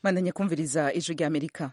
bandanye kumviriza ijwi rya amerika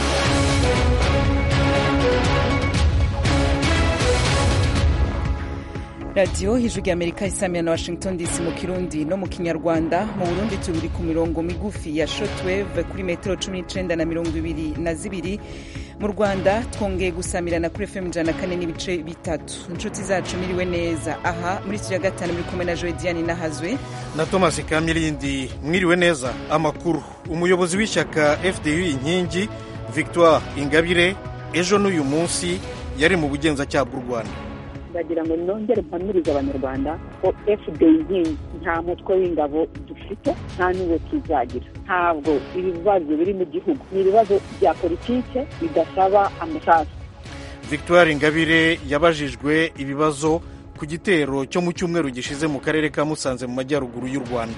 radiyo ijwi rya amerika isamira na washington dc mu kirundi no mu kinyarwanda mu burundi turi ku mirongo migufi ya shotwave kuri metero cumi n'icenda na mirongo ibiri na zibiri mu rwanda twongeye gusamirana kuri fm ijana na kane n'ibice bitatu inshuti zacu miriwe neza aha muri studio ya gatanu muri kumwe na joe diane nahazwe na thomas kamirindi mwiriwe neza amakuru umuyobozi w'ishyaka fdu inkingi victoire ingabire ejo n'uyu munsi yari mu bugenzacyaha bw'u rwanda ndagira ngo nongere mpamirize abanyarwanda ko fda inkingi nta mutwe w'ingabo dufite nta n'uwo tuzagira ntabwo ibibazo biri mu gihugu ni ibibazo bya politike bidasaba amasasu victoire ingabire yabajijwe ibibazo ku gitero cyo mu cyumweru gishize mu karere ka musanze mu majyaruguru y'u rwanda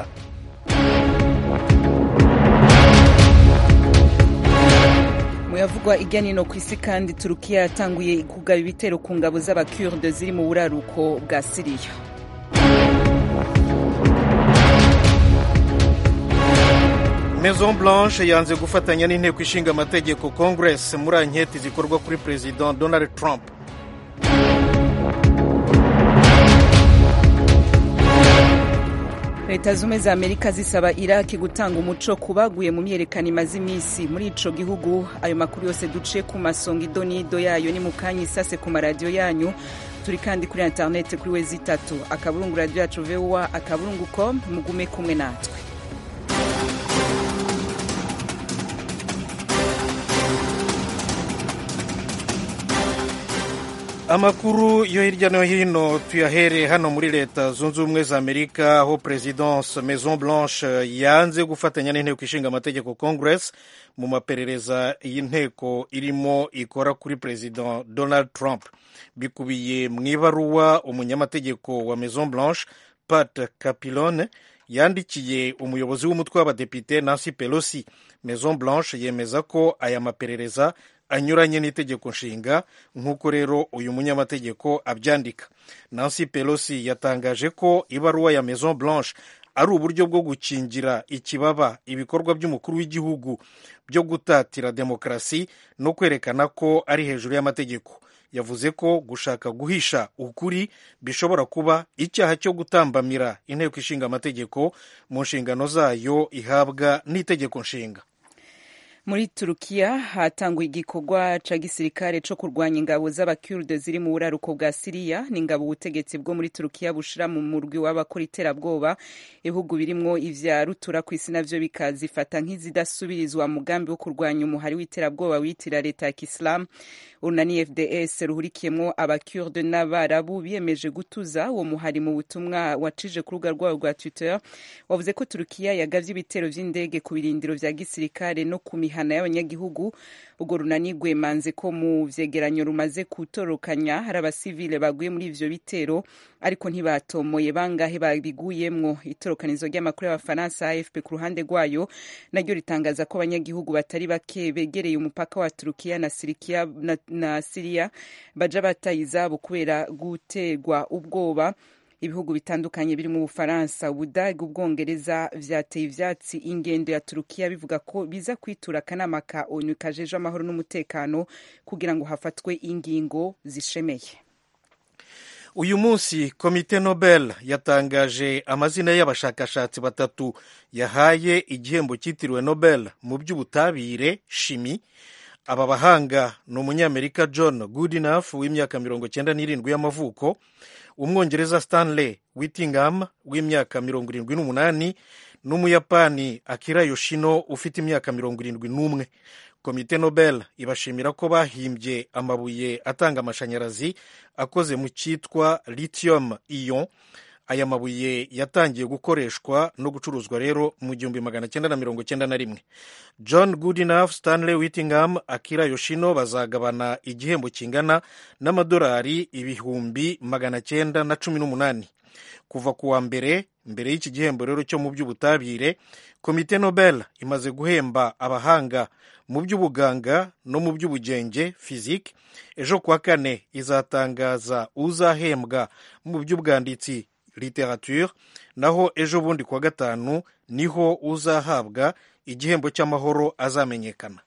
muyavugwa ijya nino ku isi kandi turukiya yatanguye kugaba ibitero ku ngabo z'abakurde ziri mu buraruko bwa siriya maison blanche yanze gufatanya n'inteko ishinga amategeko congress muri anketi zikorwa kuri perezida donald trump leta zumwe za amerika zisaba iraki gutanga umuco ku baguye mu myerekano imaze iminsi muri ico gihugu ayo makuru yose duce ku masonga idonido yayo ni mu kanya isase ku maradiyo yanyu turi kandi kuri interineti kuri wezi itatu akaburungu radiyo yacu voa akaburungu com mugume kumwe natwe amakuru yo hirya no hino tuyahere hano muri leta zunze ubumwe za amerika aho presidence maison blanche yanze gufatanya n'inteko ishinga amategeko congress mu maperereza y'inteko irimo ikora kuri perezida donald trump bikubiye mu ibaruwa umunyamategeko wa maison blanche pat capilone yandikiye umuyobozi w'umutwe w'abadepite nancy pelosi maison blanche yemeza ko aya maperereza anyuranye n'itegeko nshinga nk'uko rero uyu munyamategeko abyandika nancy pelosi yatangaje ko ibaruwa ya maison blanche ari uburyo bwo gukingira ikibaba ibikorwa by'umukuru w'igihugu byo gutatira demokarasi no kwerekana ko ari hejuru y'amategeko yavuze ko gushaka guhisha ukuri bishobora kuba icyaha cyo gutambamira inteko ishinga amategeko mu nshingano zayo ihabwa n'itegeko nshinga muri turukiya hatanguye igikorwa ca gisirikare co kurwanya ingabo z'abakurde ziri mu buraruko bwa siriya ni ingabo ubutegetsi bwo muri turukiya bushira mu murwi w'abakora iterabwoba ibihugu birimwo ivya rutura ku isi navyo bikazifata nk'izidasubirizwa mugambi wo kurwanya umuhari w'iterabwoba witira leta ya kisilamu urunani fds ruhurikiyemwo abakurde n'abarabu biyemeje gutuza uwo muhari mu butumwa wacije ku rubuga rwabo rwa twitter wavuze ko turukiya yagavye ibitero vy'indege ku birindiro vya gisirikare no ku mihana y'abanyagihugu urwo runani rwemanze ko mu vyegeranyo rumaze gutorokanya hari abasivile baguye muri ivyo bitero ariko ntibatomoye bangahe babiguyemwo itorokanizo ry'amakuru y'abafaransa afp ku ruhande rwayo naryo ritangaza ko abanyagihugu batari bake begereye umupaka wa turukiya na, sirikiya, na, na siriya baja bataye izabo kubera guterwa ubwoba ibihugu bitandukanye birimo ubufaransa ubudage ubwongereza vyateye ivyatsi ingendo ya turukiya bivuga ko biza kwitura akanama ka onu kajejwe amahoro n'umutekano kugira ngo hafatwe ingingo zishemeye uyu munsi komite nobel yatangaje amazina y'abashakashatsi batatu yahaye igihembo cyitiriwe nobel mu by'ubutabire shimi aba bahanga ni umunyamerika john goodenough w'imyaka mirongo cyenda n'irindwi y'amavuko umwongereza stanley whittingham w'imyaka mirongo irindwi n'umunani n'umuyapani akira yoshino ufite imyaka mirongo irindwi n'umwe komite nobel ibashimira ko bahimbye amabuye atanga amashanyarazi akoze mu cyitwa lithium ion aya mabuye yatangiye gukoreshwa no gucuruzwa rero mu gihumbi magana cyenda na mirongo cyenda na rimwe john goodenough stanley whittingham akira yoshino bazagabana igihembo kingana n'amadolari ibihumbi magana cyenda na cumi n'umunani kuva ku wa mbere mbere y'iki gihembo rero cyo mu by'ubutabire komite nobel imaze guhemba abahanga mu by'ubuganga no mu by'ubugenge fizike ejo kuwa kane izatangaza uzahembwa mu by'ubwanditsi literature naho ejo bundi kuwa gatanu niho uzahabwa igihembo cy'amahoro azamenyekana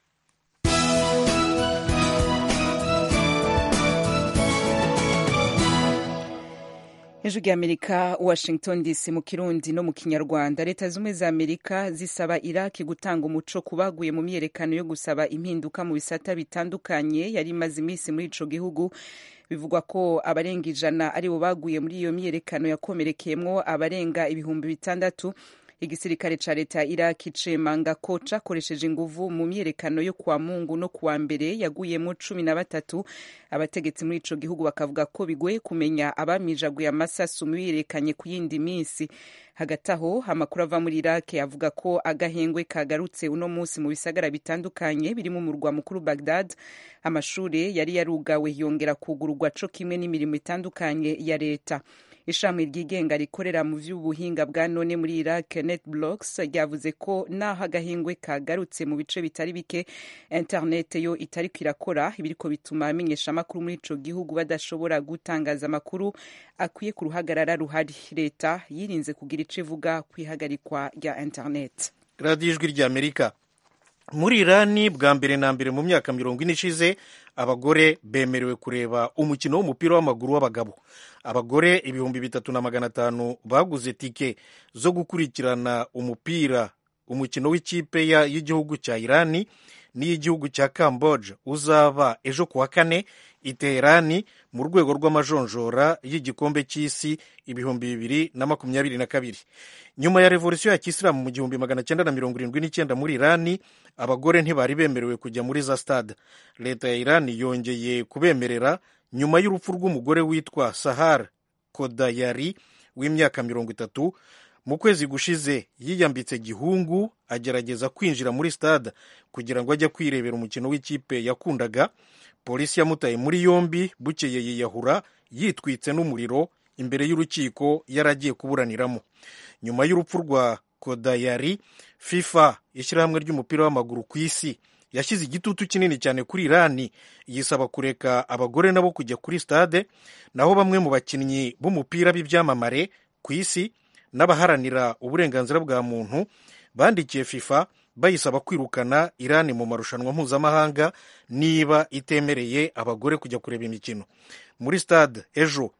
hejuru y'amerika washington dc mu kirundi no mu kinyarwanda leta zumwe za amerika zisaba iraki gutanga umuco ku baguye mu myiyerekano yo gusaba impinduka mu bisata bitandukanye yari imaze iminsi muri ico gihugu bivugwa ko abarenga ijana aribo baguye muri iyo myiyerekano yakomerekeyemwo abarenga ibihumbi bitandatu igisirikare ca leta ya iraki cemanga ko cakoresheje inguvu mu myiyerekano yo kuwa mungu no kuwa mbere yaguyemo cumi na batatu abategetsi muri ico gihugu bakavuga ko bigoye kumenya abamijaguye amasasu myiyerekanye ku yindi minsi hagati aho amakuru ava muri iraki avuga ko agahengwe kagarutse uno munsi mu bisagara bitandukanye birimo umurwa mukuru bagdad amashure yari yarugawe yongera kugururwa co kimwe n'imirimo itandukanye ya leta ishami ryigenga rikorera mu vy'ubuhinga bwa none muri Iraq NetBlocks ryavuze ko naho agahingwe kagarutse mu bice bitari bike internet yo itari kwirakora ibiriko bituma amenyesha amakuru muri ico gihugu badashobora gutangaza amakuru akwiye ku ruhagarara ruhari leta yirinze kugira ico ivuga kwihagarikwa rya internet radiyo ijwi ry'amerika muri irani bwa mbere na mbere mu myaka mirongo ine ishize abagore bemerewe kureba umukino w'umupira w'amaguru w'abagabo abagore ibihumbi bitatu na magana atanu baguze tike zo gukurikirana umupira umukino w'ikipe y'igihugu cya irani n'iy'igihugu cya camboge uzaba ejo ku wa kane i teherani mu rwego rw'amajonjora y'igikombe cy'isi ibihumbi bibiri na makumyabiri na kabiri nyuma ya revolisiyo ya kisilamu mu gihumbi magana cyenda na mirongo irindwi n'icyenda muri irani abagore ntibari bemerewe kujya muri za stade leta ya irani yongeye kubemerera nyuma y'urupfu rw'umugore witwa sahar kodayari w'imyaka mirongo itatu mu kwezi gushize yiyambitse gihungu agerageza kwinjira muri stade kugira ngo ajye kwirebera umukino w'ikipe yakundaga polisi yamutaye muri yombi bukeye yiyahura yitwitse n'umuriro imbere y'urukiko yaragiye kuburaniramo nyuma y'urupfu rwa kodayari fifa ishyirahamwe ry'umupira w'amaguru ku isi yashyize igitutu kinini cyane kuri irani yisaba kureka abagore nabo kujya kuri stade naho bamwe mu bakinnyi b'umupira b'ibyamamare ku isi n'abaharanira uburenganzira bwa muntu bandikiye fifa bayisaba kwirukana irani mu marushanwa mpuzamahanga niba itemereye abagore kujya kureba imikino muri stade ejo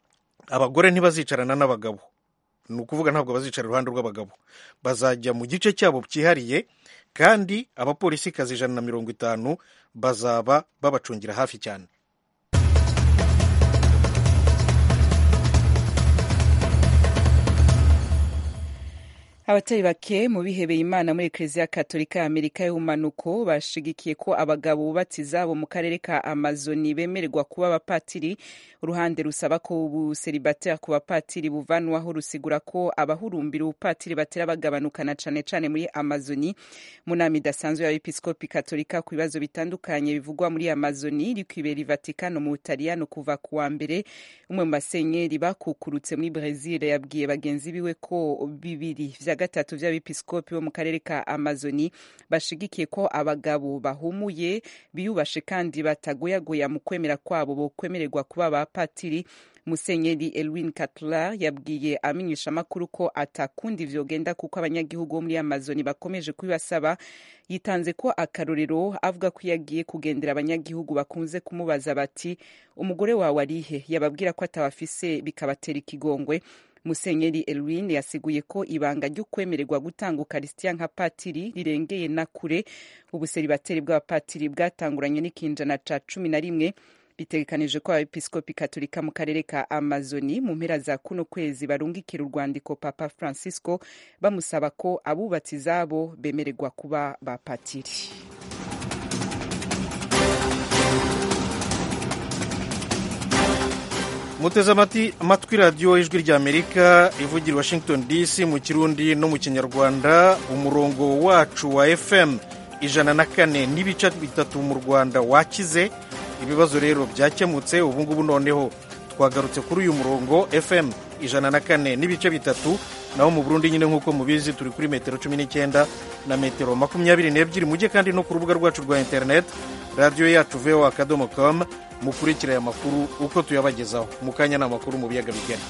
abagore ntibazicarana n'abagabo ni ukuvuga ntabwo bazicara iruhande rw'abagabo bazajya mu gice cyabo cyihariye kandi abapolisikazi ijana na mirongo itanu bazaba babacungira hafi cyane abatari bake mu bihebeye imana muri ekereziya katolika ya amerika y'ubumanuko bashigikiye ko abagabo bubatse izabo mu karere ka amazoni bemererwa kuba abapatiri uruhande rusaba ko ubuseribateri ku bapatiri buvanwaho rusigura ko abahurumbira ubupatiri batera bagabanukana cane cane muri amazoni mu nama idasanzwe y'abepiskopi katolika ku bibazo bitandukanye bivugwa muri amazoni iri kwibera ivatikano mu butaliyano kuva ku wa mbere umwe mu basenyeri bakukurutse muri brezil yabwiye bagenzi biwe ko bibiri vya gatatu vy'abepiskopi bo mu karere ka amazoni bashigikiye ko abagabo bahumuye biyubashe kandi batagoyagoya mu kwemera kwabo bokwemererwa kuba abapatiri musenyeri elwin catlar yabwiye amenyesha amakuru ko atakundi vyogenda kuko abanyagihugu bo muri amazoni bakomeje kubibasaba yitanze ko akarorero avuga ko yagiye kugendera abanyagihugu bakunze kumubaza bati umugore wawe arihe yababwira ko atabafise bikabatera ikigongwe musenyeri elwin yasiguye ko ibanga ryo kwemererwa gutanga ukarisitiya nka patiri rirengeye na kure ubuseribateri bw'abapatiri bwatanguranye n'ikinjana ca cumi na rimwe bitegekanije ko abepiskopi katolika mu karere ka amazoni mu mpera za kuno kwezi barungikira urwandiko papa francisco bamusaba ko abubatsi izabo bemererwa kuba bapatiri muteze amatwi radiyo ijwi ry'amerika ivugira washington dc mu kirundi no mu kinyarwanda umurongo wacu wa fm ijana na kane n'ibice bitatu mu rwanda wakize ibibazo rero byakemutse ubu ngubu noneho twagarutse kuri uyu murongo fm ijana na kane n'ibice bitatu naho mu burundi nyine nk'uko mubizi turi kuri metero cumi n'icyenda na metero makumyabiri n'ebyiri mujye kandi no ku rubuga rwacu rwa interineti radiyo yacu voa akadomo komu mukurikira aya makuru uko tuyabagezaho mu kanya ni amakuru mu biyaga bigari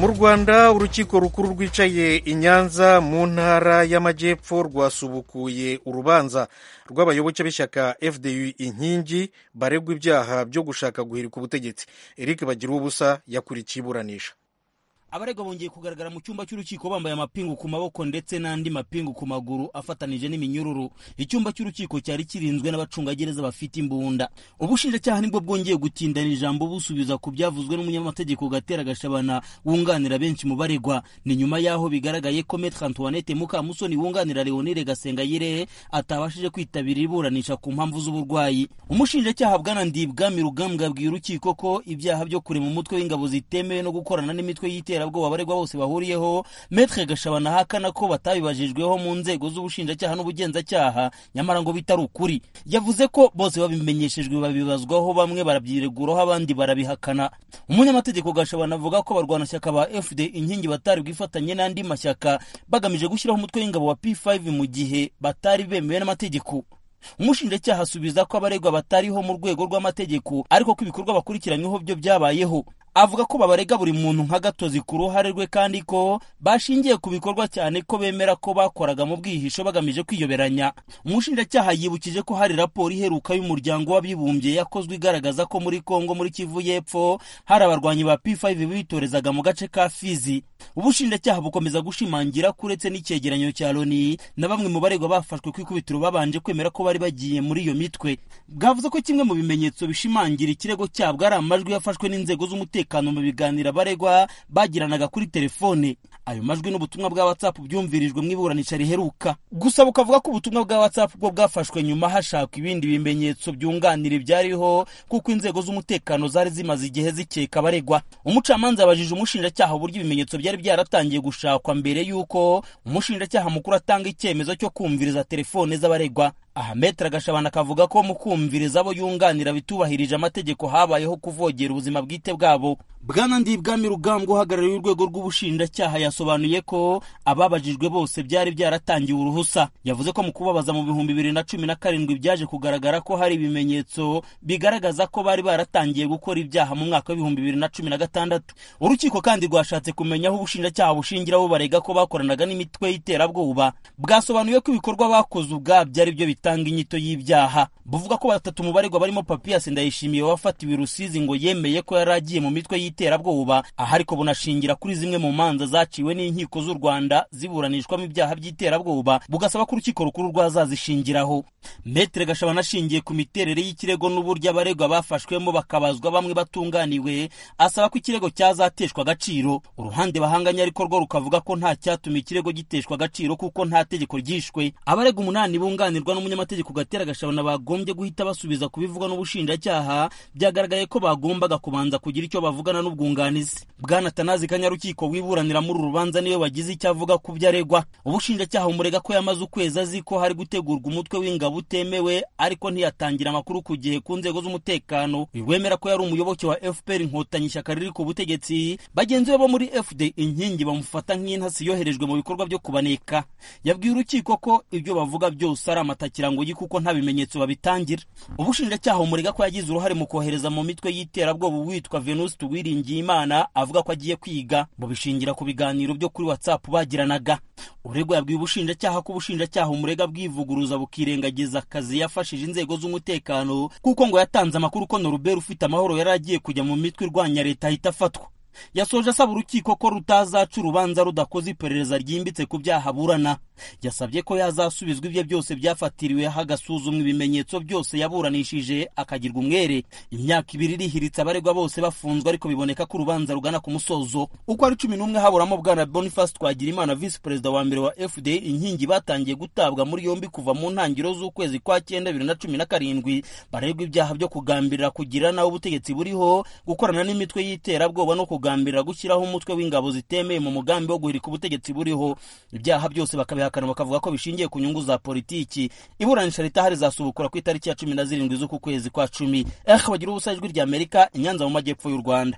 mu rwanda urukiko rukuru rwicaye i nyanza mu ntara y'amajyepfo rwasubukuye urubanza rw'abayoboke b'ishyaka fdu inkingi baregwa ibyaha byo gushaka guhirika ubutegetsi eric bagira ubusa yakurikiye iburanisha abaregwa bongeye kugaragara mu cyumba cy'urukiko bambaye amapingu ku maboko ndetse n'andi mapingu ku maguru afatanije n'iminyururu icyumba cy'urukiko cyari kirinzwe n'abacungagereza bafite imbunda ubushinjacyaha nibwo bwongeye gutindana ijambo busubiza ku byavuzwe n'umunyamategeko gatera gashabana wunganira benshi mu baregwa ni nyuma y'aho bigaragaye ko metre antoinette mukamusoni wunganira leonire gasengayire atabashije kwitabira iburanisha ku mpamvu z'uburwayi umushinjacyaha bwana ndibwami rugambwa abwiye urukiko ko ibyaha byo kurema umutwe w'ingabo zitemewe no gukorana n'imitwe y'itera iterabwoba abaregwa bose bahuriyeho metre gashabana ahakana ko batabibajijweho mu nzego z'ubushinjacyaha n'ubugenzacyaha nyamara ngo bitari ukuri yavuze ko bose babimenyeshejwe babibazwaho bamwe barabyireguraho abandi barabihakana umunyamategeko gashabana avuga ko abarwanashyaka ba fd inkingi batari bwifatanye n'andi mashyaka bagamije gushyiraho umutwe w'ingabo wa p5 mu gihe batari bemewe n'amategeko umushinjacyaha asubiza ko abaregwa batariho mu rwego rw'amategeko ariko ko ibikorwa bakurikiranyweho byo byabayeho avuga ko babarega buri muntu nka gatozi ku ruhare rwe kandi ko bashingiye ku bikorwa cyane ko bemera ko bakoraga mu bwihisho bagamije kwiyoberanya umushinjacyaha yibukije ko hari raporo iheruka y'umuryango w'abibumbye yakozwe igaragaza ko muri kongo muri kivu y'epfo hari abarwanyi ba p5 bitorezaga mu gace ka fizi ubushinjacyaha bukomeza gushimangira ko uretse n'icyegeranyo cya loni na bamwe mu baregwa bafashwe ku ikubitiro babanje kwemera ko bari bagiye muri iyo mitwe bwavuze ko kimwe mu bimenyetso bishimangira ikirego cyabwo ari amajwi yafashwe n'inzego z'umutekano mu biganiro abaregwa bagiranaga kuri telefone ayo majwi n'ubutumwa bwa whatsapp byumvirijwe mu iburanisha riheruka gusa bukavuga ko ubutumwa bwa whatsapp bwo bwafashwe nyuma hashakwa ibindi bimenyetso byunganira ibyariho kuko inzego z'umutekano zari zimaze igihe zikeka abaregwa umucamanza yabajije umushinjacyaha uburyo ibimenyetso byari byaratangiye gushakwa mbere y'uko umushinjacyaha mukuru atanga icyemezo cyo kumviriza telefone z'abaregwa aha metere gashabana akavuga ko mu kumviriza abo yunganira bitubahirije amategeko habayeho kuvogera ubuzima bwite bwabo bwana ndibwami rugambwa uhagarariye urwego rw'ubushinjacyaha yasobanuye ko ababajijwe bose byari byaratangiwe uruhusa yavuze ko mu kubabaza mu bihumbi bibiri na cumi na karindwi byaje kugaragara ko hari ibimenyetso bigaragaza ko bari baratangiye gukora ibyaha mu mwaka w'ibihumbi bibiri na cumi na gatandatu urukiko kandi rwashatse kumenya aho ubushinjacyaha bushingira bubarega ko bakoranaga n'imitwe y'iterabwoba bwasobanuye ko ibikorwa bakoze ubwabyo ari byo bitanga inyito y'ibyaha buvuga ko batatu mu baregwa barimo papiyasi ndayishimiye wafatiwe rusizi ngo yemeye ko yari agiye mu mitwe y'iterabwoba aha ariko bunashingira kuri zimwe mu manza zaciwe n'inkiko z'u rwanda ziburanishwamo ibyaha by'iterabwoba bugasaba ko urukiko rukuru rwazazishingiraho metere gashabana ashingiye ku miterere y'ikirego n'uburyo abaregwa bafashwemo bakabazwa bamwe batunganiwe asaba ko ikirego cyazateshwa agaciro uruhande bahanganye ariko rwo rukavuga ko nta cyatuma ikirego giteshwa agaciro kuko nta tegeko ryishwe abarega umunani bunganirwa n'umunyamategeko gatera gashabana bagombye guhita basubiza ku bivugwa n'ubushinjacyaha byagaragaye ko bagombaga kubanza kugira icyo bavugana n'ubwunganizi bwana tanazi kanyarukiko wiburanira muri uru rubanza niwe wagize icyo avuga ku byo aregwa ubushinjacyaha umurega ko yamaze ukwezi azi ko hari gutegurwa umutwe w'ingabo utemewe ariko ntiyatangira amakuru ku gihe ku nzego z'umutekano wemera ko yari umuyoboke wa fpr inkotanyi ishyaka riri ku butegetsi bagenzi be bo muri fd inkingi bamufata nk'intasi yoherejwe mu bikorwa byo kubaneka yabwiye urukiko ko ibyo bavuga byose ari amatakirangoyi kuko nta bimenyetso babitangira ubushinjacyaha umurega ko yagize uruhare mu kohereza mu mitwe y'iterabwoba uwitwa venuste uwiringiye imana avuga ko agiye kwiga bubishingira ku biganiro byo kuri whatsapp bagiranaga uregwa yabwiye ubushinjacyaha ko ubushinjacyaha umurega bwivuguruza bukirengagiza akazi yafashije inzego z'umutekano kuko ngo yatanze amakuru ko norubert ufite amahoro yari agiye kujya mu mitwe irwanya leta ahita afatwa yasoje asaba urukiko ko rutazaca urubanza rudakoze iperereza ryimbitse ku byaha aburana yasabye ko yazasubizwa ibye byose byafatiriwe hagasuzumwa ibimenyetso byose yaburanishije akagirwa umwere imyaka ibiri irihiritse abaregwa bose bafunzwe ariko biboneka ko urubanza rugana ku musozo uko ari cumi n'umwe haburamo bwana boniface twagirimana visi perezida wa mbere wa fda inkingi batangiye gutabwa muri yombi kuva mu ntangiriro z'ukwezi kwa cyenda bibiri na cumi na karindwi baregwa ibyaha byo kugambirira kugira nawe ubutegetsi buriho gukorana n'imitwe y'iterabwoba no kugambirira gushyiraho umutwe w'ingabo zitemeye mu mugambi wo guhirika ubutegetsi buriho ibyaha byose bakabihakana bakavuga ko bishingiye ku nyungu za politiki iburanisha ritahari zasubukura ku itariki ya cumi na zirindwi z'uku kwezi kwa cumi eh bagira ubusa ijwi rya amerika inyanza mu majyepfo y'u rwanda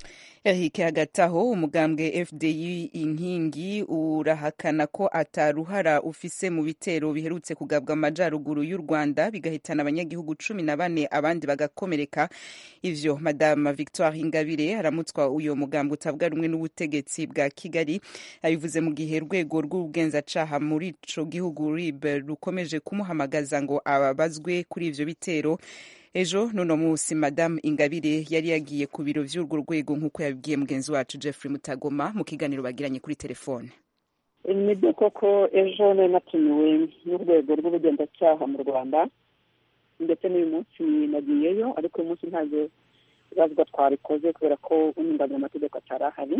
Eric hagati aho umugambwe FDI inkingi urahakana ko ataruhara ufise mu bitero biherutse kugabwa amajyaruguru y'u Rwanda bigahitana abanyagihugu cumi na bane abandi bagakomereka ivyo madame Victoire Ingabire aramutswa uyo mugambwe utavuga rumwe n'ubutegetsi bwa Kigali abivuze mu gihe urwego rw'ubugenzacaha muri ico gihugu RIB rukomeje kumuhamagaza ngo ababazwe kuri ivyo bitero ejo nuno munsi madamu ingabire yari yagiye ku biro vy'urwo rwego nk'uko yabibwiye mugenzi wacu jeffrey mutagoma mu kiganiro bagiranye kuri telefone nibyo koko ejo nari natumiwe n'urwego rw'ubugenzacyaha mu rwanda ndetse n'uyu munsi nagiyeyo ariko uyu munsi ntabwo ibazwa twarikoze kubera ko unyunganira amategeko atari ahari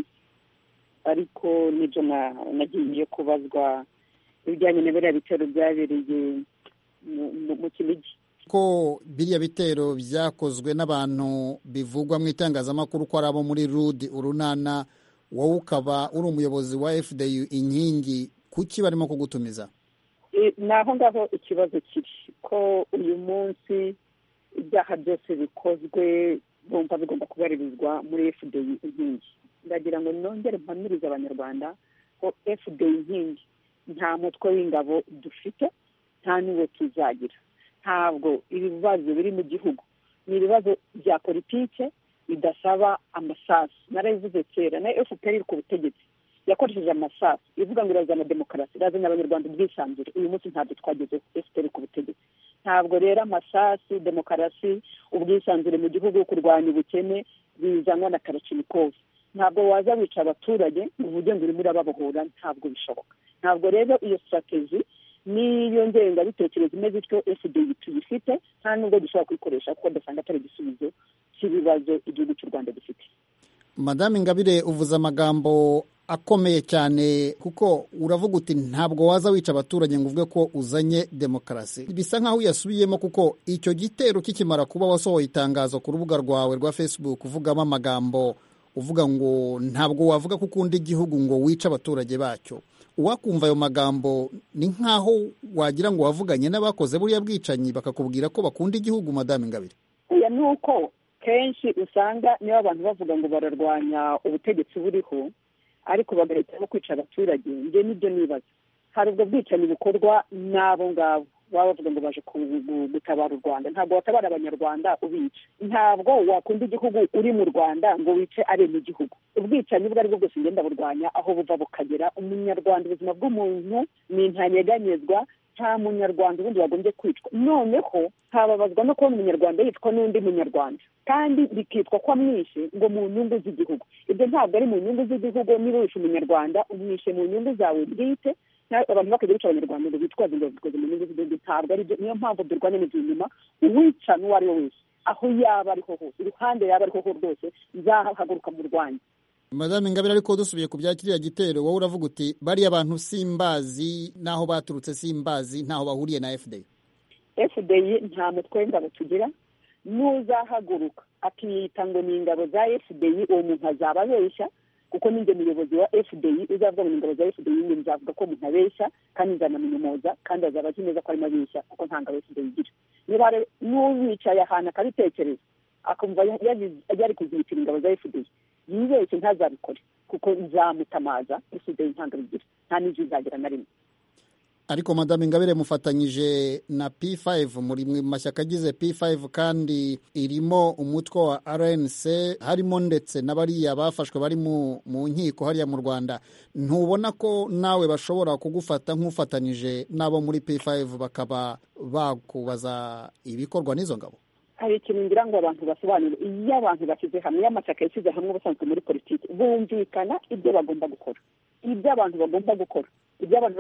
ariko nibyo nagiye kubazwa ibijyanye na biriya bitero byabereye mu kinigi ko biriya bitero byakozwe n'abantu bivugwa mu itangazamakuru ko ari abo muri rudi urunana wowe ukaba uri umuyobozi wa fdu inkingi kuki barimo kugutumiza ni aho ngaho ikibazo kiri ko uyu munsi ibyaha byose bikozwe bumva bigomba kubaririzwa muri fdu inkingi ndagira ngo nongere mpamirize abanyarwanda ko fdu inkingi nta mutwe w'ingabo dufite nta n'uwo tuzagira ntabwo ibibazo biri mu gihugu ni ibibazo bya politike bidasaba amasasu narabivuze kera na fpr iri ku butegetsi yakoresheje amasasu ivuga ngo irazana demokarasi irazana abanyarwanda ubwisanzure uyu munsi ntabwo twageze fpr ku butegetsi ntabwo rero amasasu demokarasi ubwisanzure mu gihugu kurwanya ubukene bizanwa na karacimikovu ntabwo waza wica abaturage ngo uvuge ngo urimo urababohora ntabwo bishoboka ntabwo rero iyo sitrategi n'iyo ngengabitekerezo imeze ityo fda tuyifite nta nubwo dushobora kuyikoresha kuko dusanga atari igisubizo cy'ibibazo igihugu cy'u rwanda gifite madame ingabire uvuze amagambo akomeye cyane kuko uravuga uti ntabwo waza wica abaturage ngo uvuge ko uzanye demokarasi bisa nk'aho uyasubiyemo kuko icyo gitero kikimara kuba wasohoye itangazo ku rubuga rwawe rwa facebook uvugamo amagambo uvuga ngo ntabwo wavuga ko ukunda igihugu ngo wice abaturage bacyo uwakumva ayo magambo ni nk'aho wagira ngo wavuganye n'abakoze buriya bwicanyi bakakubwira ko bakunda igihugu madame ingabire oya ni uko kenshi usanga niba abantu bavuga ngo bararwanya ubutegetsi buriho ariko bagahitamo kwica abaturage njye nibyo nibaza hari ubwo bwicanyi bukorwa n'abo ngabo baba bavuga ngo baje gutabara u rwanda ntabwo watabara abanyarwanda ubica ntabwo wakunda igihugu uri mu rwanda ngo wice ari mu gihugu ubwicanyi ubwo ari bwo bwose ngenda burwanya aho buva bukagera umunyarwanda ubuzima bw'umuntu ni ntanyeganyezwa nta munyarwanda ubundi wagombye kwicwa noneho hababazwa no kubona umunyarwanda yicwa n'undi munyarwanda kandi bikitwa ko amwishe ngo mu nyungu z'igihugu ibyo ntabwo ari mu nyungu z'igihugu niba wishe umunyarwanda umwishe mu nyungu zawe bwite abantu bakajya bica abanyarwanda ngo bitwaze ngo bikoze mu nyungu z'igihugu ntabwo ari byo niyo mpamvu durwanya n'ibyo inyuma uwica n'uwo ari we wese aho yaba ariho hose iruhande yaba ariho rwose nzahaguruka mu rwanda madame ingabire ariko dusubiye ku bya kiriya gitero wowe uravuga uti bariya bantu simbazi n'aho baturutse simbazi ntaho bahuriye na fda fda nta mutwe w'ingabo tugira n'uzahaguruka akiyita ngo ni ingabo za fda uwo muntu azaba abeshya kuko ninjye muyobozi wa fda uzavuga ngo ni ingabo za fda njye nzavuga ko umuntu abeshya kandi nzanamunyomoza kandi azaba azi neza ko arimo abeshya kuko nta ngabo fda igira niba n'uwicaye ahantu akabitekereza akumva yari kuzibitira ingabo za fda yibeshye ntazabikore kuko nzamutamaza fda ntabwo bigira nta n'ibyo izagira na rimwe ariko madame ingabire mufatanyije na p5 muri mu mashyaka agize p5 kandi irimo umutwe wa rnc harimo ndetse n'abariya bafashwe bari mu nkiko hariya mu rwanda ntubona ko nawe bashobora kugufata nk'ufatanyije n'abo muri p5 bakaba bakubaza ibikorwa n'izo ngabo hari ikintu ngira ngo abantu basobanure iyo abantu bashyize hamwe iyo amashyaka yashyize hamwe ubusanzwe muri politiki bumvikana ibyo bagomba gukora ibyo abantu bagomba gukora ibyo abantu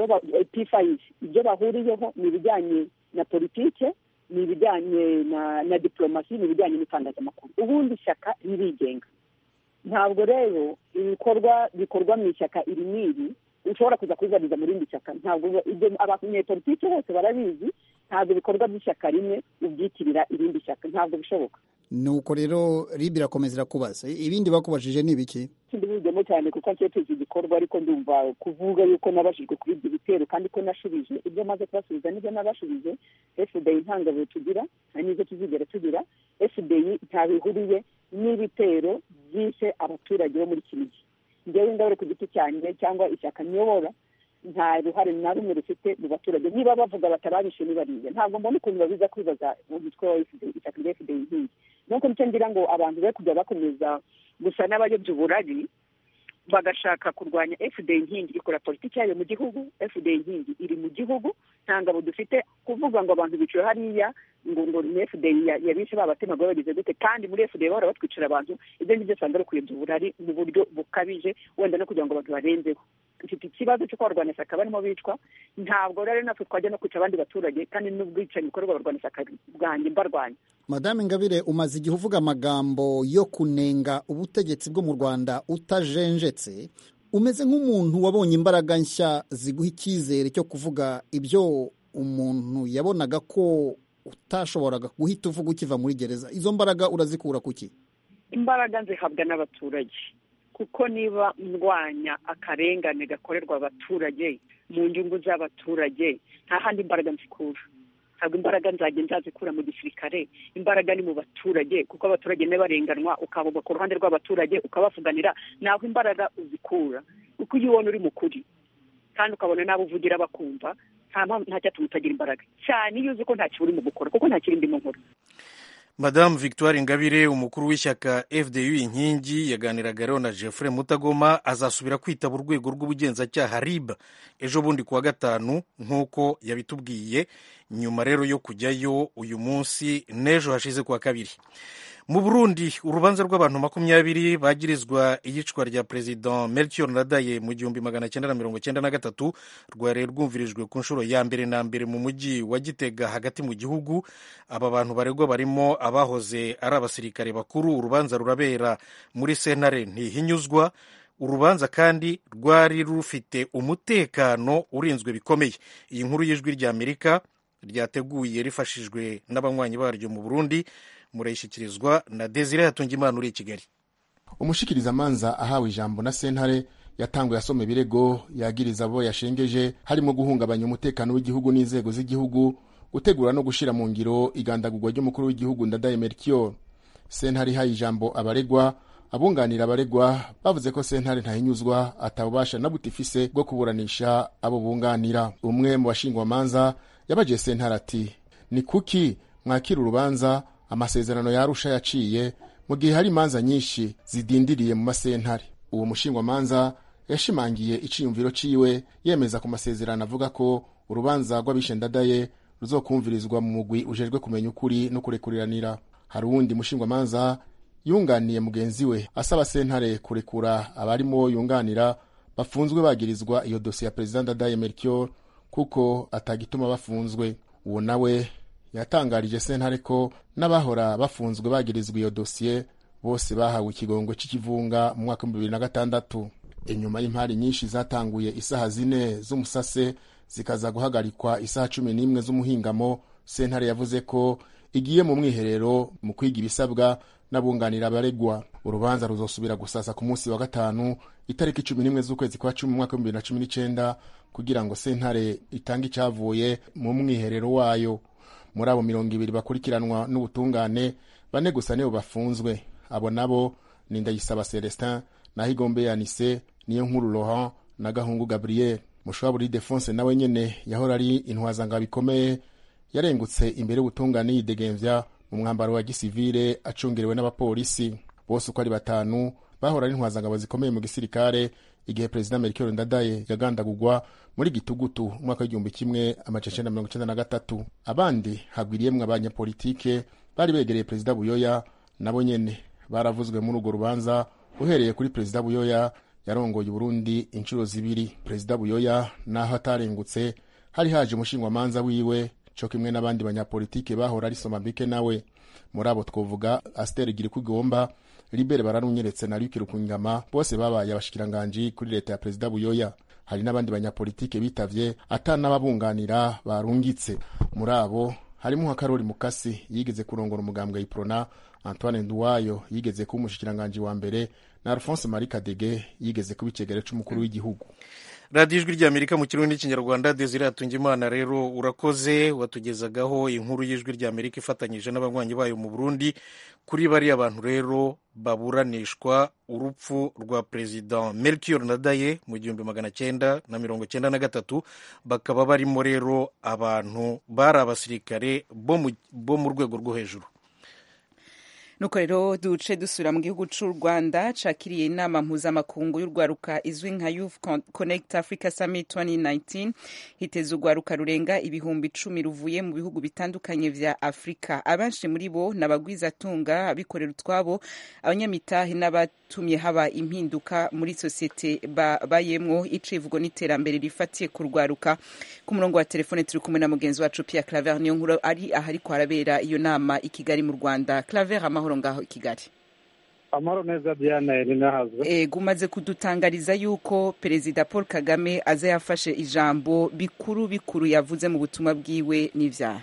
p5 ibyo bahuriyeho ni ibijyanye na politike ni ibijyanye na na diplomasi ni ibijyanye n'itangazamakuru ubundi ishyaka ririgenga ntabwo rero ibikorwa bikorwa mu ishyaka iri n'iri ushobora kuza kubibariza mu rindi shyaka ntabwo ibyo abanyepolitike bose barabizi ntabwo ibikorwa by'ishyaka rimwe ubyitirira irindi shyaka ntabwo bishoboka nuko rero ribi irakomeza irakubaza ibindi bakubajije ni ibiki sindibujyemo cyane kuko nshyeteje igikorwa ariko ndumva kuvuga yuko nabashijwe kuri ibyo bitero kandi ko nashubije ibyo maze kubasubiza nibyo nabashubije fda ntangabo tugira nta n'izo tuzigera tugira fda ntabwo ihuriye n'ibitero byishe abaturage bo muri kinigi ngewe ingabire ku giti cyanjye cyangwa ishyaka nyobora nta ruhare na rumwe rufite mu baturage niba bavuga batarabishe nibariye ntabwo mbona ukuntu babiza kwibaza umutwe wa ishyaka rya fda inkingi nuko nicyo ngira ngo abantu be kujya bakomeza gusa n'abayobya uburari bagashaka kurwanya fda inkingi ikora politiki yayo mu gihugu fda inkingi iri mu gihugu nta ngabo dufite kuvuga ngo abantu biciwe hariya ngo ngo ni fda yabishe babatemaga bagize gute kandi muri fda bahora batwicira abantu ibyo ngibyo usanga ari ukuyobya uburari mu buryo bukabije wenda no kugira ngo abantu barenzeho dufite ikibazo cy'uko abarwanashyaka barimo bicwa ntabwo rero natwe twajya no kwica abandi baturage kandi n'ubwicanyi bukorerwa abarwanashyaka bwanjye mbarwanya madame ingabire umaze igihe uvuga amagambo yo kunenga ubutegetsi bwo mu rwanda utajenjetse umeze nk'umuntu wabonye imbaraga nshya ziguha icyizere cyo kuvuga ibyo umuntu yabonaga ko utashoboraga guhita uvuga ukiva muri gereza izo mbaraga urazikura kuki imbaraga nzihabwa n'abaturage kuko niba ndwanya akarengane gakorerwa abaturage mu nyungu z'abaturage nta handi imbaraga nzikura ntabwo imbaraga nzajya nzazikura mu gisirikare imbaraga ni mu baturage kuko abaturage barenganwa ukavuga ku ruhande rw'abaturage ukabavuganira naho imbaraga uzikura kuko iyo ubona uri mukuri kandi ukabona n'abo uvugira bakumva nta cyatuma utagira imbaraga cyane iyo uzi ko nta uri mu gukora kuko nta kiri ndimo nkora madamu victoire ingabire umukuru w'ishyaka fdu inkingi yaganiraga rero na jeffrey mutagoma azasubira kwitaba urwego rw'ubugenzacyaha rib ejo bundi kuwa gatanu nk'uko yabitubwiye nyuma rero yo kujyayo uyu munsi n'ejo hashize kuwa kabiri mu burundi urubanza rw'abantu makumyabiri bagirizwa iyicwa rya perezida melchior ndadaye mu gihumbi magana cyenda na mirongo cyenda na gatatu rwari rwumvirijwe ku nshuro ya mbere na mbere mu mujyi wa gitega hagati mu gihugu aba bantu baregwa barimo abahoze ari abasirikare bakuru urubanza rurabera muri sentare ntihinyuzwa urubanza kandi rwari rufite umutekano urinzwe bikomeye iyi nkuru y'ijwi rya amerika ryateguye rifashijwe n'abanywanyi baryo mu burundi murayishyikirizwa na desire hatungimana uri i kigali umushikirizamanza ahawe ijambo na sentare yatanguye asoma ibirego yagiriza abo yashengeje harimo guhungabanya umutekano w'igihugu n'inzego z'igihugu gutegura no gushyira mu ngiro igandagurwa ry'umukuru w'igihugu ndadaye melchior sentare ihaye ijambo abaregwa abunganira abaregwa bavuze ko sentare ntahinyuzwa atabubasha na buti ifise bwo kuburanisha abo bunganira umwe mu bashingwamanza yabagiye sentare ati ni kuki mwakira urubanza amasezerano yarusha yaciye mu gihe hari imanza nyinshi zidindiriye mu masentare uwo mushingwamanza yashimangiye iciyumviro ciwe yemeza ku masezerano avuga ko urubanza rw'abishe ndadaye ruzokumvirizwa mu mugwi ujejwe kumenya ukuri no kurekuriranira hari uwundi mushingwamanza yunganiye mugenzi we asaba sentare kurekura abarimo yunganira bafunzwe bagirizwa iyo dosiye ya perezida ndadaye melchior kuko atagituma bafunzwe uwo nawe yatangarije sentare ko n'abahora bafunzwe bagirizwa iyo dosiye bose bahawe ikigongo cy'ikivunga mu mwaka w'ibihumbi bibiri na gatandatu inyuma y'impari nyinshi zatanguye isaha zine z'umusase zikaza guhagarikwa isaha cumi n'imwe z'umuhingamo sentare yavuze ko igiye mu mwiherero mu kwiga ibisabwa n'abunganira abaregwa urubanza ruzosubira gusasa ku munsi wa gatanu itariki cumi n'imwe z'ukwezi kwa cumi mu mwaka w'ibihumbi bibiri na cumi n'icenda kugira ngo sentare itange icyavuye mu mwiherero wayo muri abo mirongo ibiri bakurikiranwa n'ubutungane bane gusa nibo bafunzwe abo nabo ni ndayisaba celestin naho igombe yanise niyo nkuru laurent na gahungu gabriel mushaburi defonse nawe nyene yahora ari intwazangabo bikomeye yarengutse imbere y'ubutungane yidegemvya mu mwambaro wa gisivile acungerewe n'abapolisi bose uko ari batanu bahora ari intwazangabo zikomeye mu gisirikare igihe perezida melchior ndadaye yagandagurwa muri gitugutu umwaka w'igihumbi kimwe amacecenda mirongo icenda na gatatu abandi hagwiriyemwo abanyapolitike bari begereye perezida buyoya nabo nyene baravuzwe muri urwo rubanza uhereye kuri perezida buyoya yarongoye uburundi inshuro zibiri perezida buyoya naho atarengutse hari haje umushingwamanza wiwe co kimwe n'abandi banyapolitike bahora ari somambike nawe muri abo twovuga asiteri girikugomba libere bararunyeretse na luki rukungama bose babaye abashikiranganji kuri leta ya perezida buyoya hari n'abandi banyapolitike bitavye atanababunganira barungitse muri abo harimo nka karori mukasi yigeze kurongora umugambwe iprona antoine nduwayo yigeze kuba umushikiranganji wa mbere na alphonse marie kadege yigeze kuba icegere c'umukuru w'igihugu radiyo ijwi ry'amerika mu kirundi n'ikinyarwanda desire hatungimana rero urakoze watugezagaho inkuru y'ijwi ry'amerika ifatanyije n'abanywanyi bayo mu burundi kuri bariya bantu rero baburanishwa urupfu rwa perezida melchior nadaye mu gihumbi magana cyenda na mirongo cyenda na gatatu bakaba barimo rero abantu bari abasirikare bo mu rwego rwo hejuru nuko rero duce dusubira mu gihugu cy'u rwanda cakiriye inama mpuzamakungu y'urwaruka izwi nka youth connect africa summit 2019 hiteza urwaruka rurenga ibihumbi icumi ruvuye mu bihugu bitandukanye vya afurika abenshi muri bo ni abagwizatunga abikorera utwabo abanyamitahe n'abatumye haba impinduka muri sosiyete babayemwo icivugo n'iterambere rifatiye ku rwaruka ku murongo wa telefone turi kumwe na mugenzi wacu pierre claver niyo nkuru ari ahariko harabera iyo nama i kigali mu rwanda claver amahoro ngaho i kigali amahoro neza diane rinahazwe ego umaze kudutangariza yuko perezida paul kagame aza yafashe ijambo bikuru bikuru yavuze mu butumwa bwiwe n'ivyaha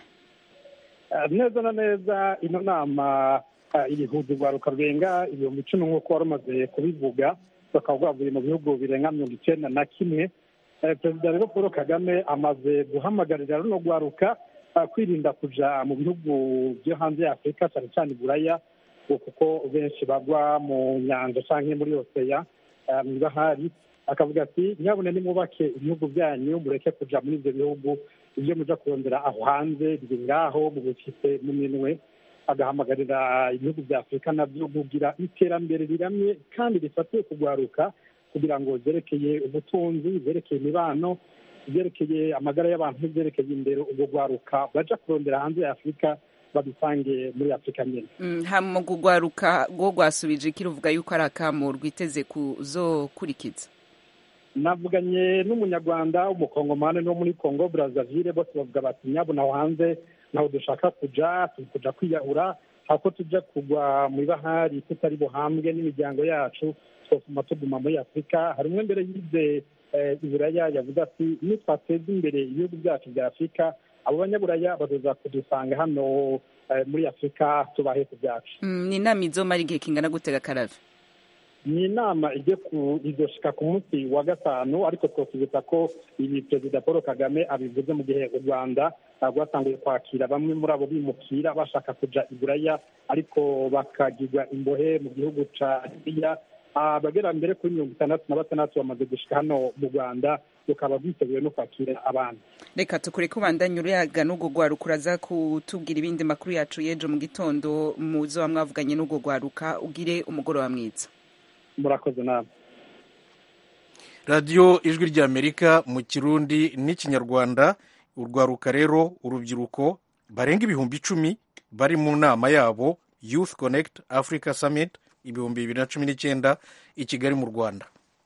neza na neza ino nama irihuza urwaruka rurenga ibihumbi icumi nk'uko wari umaze kubivuga bakaba rwavuye mu bihugu birenga mirongo icyenda na kimwe perezida rero paul kagame amaze guhamagarira runo rwaruka kwirinda kuja mu bihugu byo hanze ya afurika cyane cyane iburaya kuko benshi bagwa mu nyanja cyangwa muri oseya mu ibahari akavuga ati nyabune nimwubake ibihugu byanyu mureke kuja muri ibyo bihugu ibyo muja kurondera aho hanze biri ngaho mubifite mu minwe agahamagarira ibihugu bya afurika nabyo kugira iterambere riramye kandi rifatiye kugwaruka kugira ngo zerekeye ubutunzi zerekeye imibano ibyerekeye amagara y'abantu n'ibyerekeye imbere ubwo rwaruka baja kurondera hanze ya afurika babisange muri afurika nyine hama kugwaruka rwo rwasubije iki ruvuga yuko ari akamo rwiteze kuzokurikiza navuganye n'umunyarwanda w'umukongomani no muri congo brazzaville bose bavuga bati nyabona aho hanze naho dushaka kuja turi kuja kwiyahura hako tuja kugwa mu ibahari tutari buhambwe n'imiryango yacu twotuma tuguma muri afurika hari umwe mbere yize iburaya yavuze ati nitwateza imbere ibihugu byacu bya afurika abo banyaburaya bazoza kudusanga hano muri afurika tubahe ku byacu ni inama izomara igihe kingana gutega karave ni inama ijye izoshika ku munsi wa gatanu ariko twakibutsa ko ibi perezida paul kagame abivuze mu gihe u rwanda rwatanguye kwakira bamwe muri abo bimukira bashaka kuja iburaya ariko bakagirwa imbohe mu gihugu ca libiya abagera mbere kuri mirongo itandatu na batandatu bamaze gushika hano mu rwanda rukaba rwiteguye no kwakira abana reka tukure ko ubandanya uriyaga n'urwo rwaruka uraza kutubwira ibindi makuru yacu y'ejo mu gitondo muzo mwavuganye n'urwo rwaruka ugire umugoroba mwiza murakoze nawe radiyo ijwi ry'amerika mu kirundi n'ikinyarwanda urwaruka rero urubyiruko barenga ibihumbi icumi bari mu nama yabo youth connect africa summit ibihumbi bibiri na cumi n'icyenda i kigali mu rwanda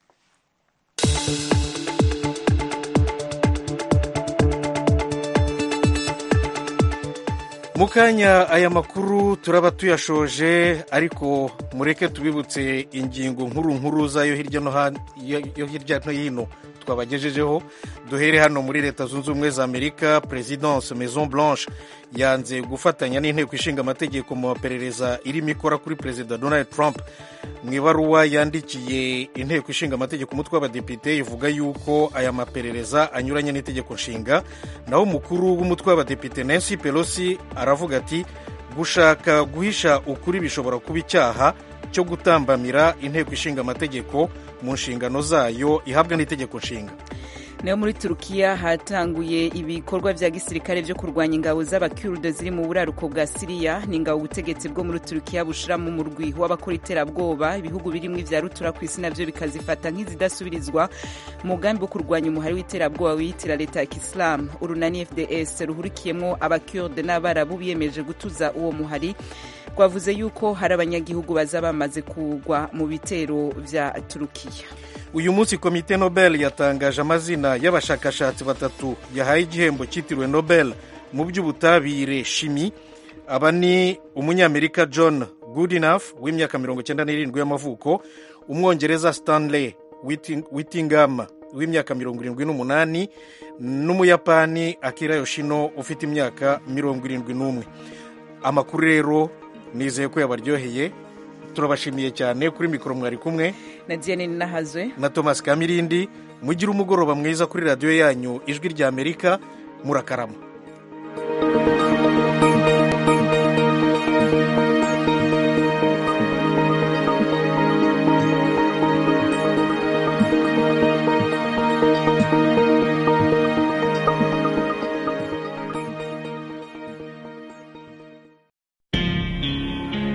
mu kanya aya makuru turaba tuyashoje ariko mureke tubibutse ingingo nkuru nkuru zayo hirya no hino twabagejejeho duhere hano muri leta zunze ubumwe za amerika perezidanse maison blanche yanze gufatanya n'inteko ishinga amategeko mu maperereza irimo ikora kuri perezida donald trump mu ibaruwa yandikiye inteko ishinga amategeko umutwe w'abadepite ivuga yuko aya maperereza anyuranye n'itegeko nshinga naho umukuru w'umutwe w'abadepite nancy pelosi aravuga ati gushaka guhisha ukuri bishobora kuba icyaha cyo gutambamira inteko ishinga amategeko mu nshingano zayo ihabwa n'itegeko nshinga nayo muri turukiya hatanguye ibikorwa vya gisirikare vyo kurwanya ingabo z'abakurde ziri mu buraruko bwa siriya ni ingabo ubutegetsi bwo muri turukiya bushira mu murwi w'abakora iterabwoba ibihugu birimwo ivya rutura ku isi navyo bikazifata nk'izidasubirizwa umugambi wo kurwanya umuhari w'iterabwoba wiyitira leta ya kisilamu urunani fds ruhurikiyemwo abakurde n'abarabu biyemeje gutuza uwo muhari rwavuze yuko hari abanyagihugu baza bamaze kugwa mu bitero vya turukiya uyu munsi komite nobel yatangaje amazina y'abashakashatsi batatu yahaye igihembo cyitiriwe nobel mu by'ubutabire shimi aba ni umunyamerika john goodenough w'imyaka mirongo icyenda n'irindwi y'amavuko umwongereza stanley whittingham w'imyaka mirongo irindwi n'umunani n'umuyapani akira yoshino ufite imyaka mirongo irindwi n'umwe amakuru rero nizeye ko yabaryoheye turabashimiye cyane kuri mikoro mwari kumwe na diane ninahazwe na thomas kamirindi mugire umugoroba mwiza kuri radiyo yanyu ijwi ry'amerika murakarama